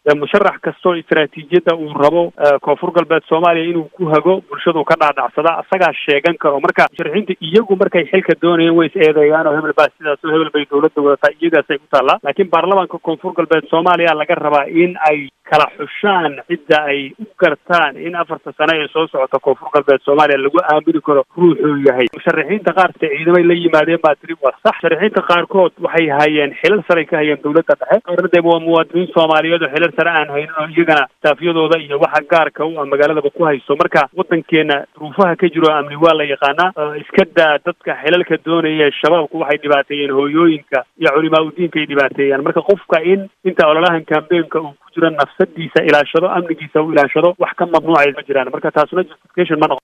musharax kastoo istaraatiijiyadda uu rabo koonfur galbeed soomaaliya inuu ku hago bulshadu ka dhaadhacsada asagaa sheegan karo marka musharaxiinta iyagu markay xilka doonayeen way is eedeeyaan oo hebel baa sidaas oo hebel bay dowladda wadataa iyagaasay ku taallaa laakiin baarlamaanka koonfur galbeed soomaaliya laga rabaa in ay kala xushaan cidda ay u gartaan in afarta sano ee soo socota koonfur galbeed soomaaliya lagu aamini karo ruuxuu yahay musharaxiinta qaar se ciidamay la yimaadeen baa tiri waa sax musharaxiinta qaarkood waxay hayeen xilal saray ka hayeen dowladda dhexe qaarna dee waa muwaadiniin soomaaliyeed oo xilal sare aan haynin oo iyagana staafyadooda iyo waxa gaarka u ah magaaladaba ku hayso marka waddankeena duruufaha ka jiro amni waa la yaqaanaa iska daa dadka xilalka doonaya shabaabku waxay dhibaateeyeen hooyooyinka iyo culimaa udiinka ay dhibaateeyaan marka qofka in inta ololahan kambeenka uu ku jiro nafsadiisa ilaashado amnigiisa u ilaashado wax ka mamnuucay ma jiraan marka taasuna justification ma noqo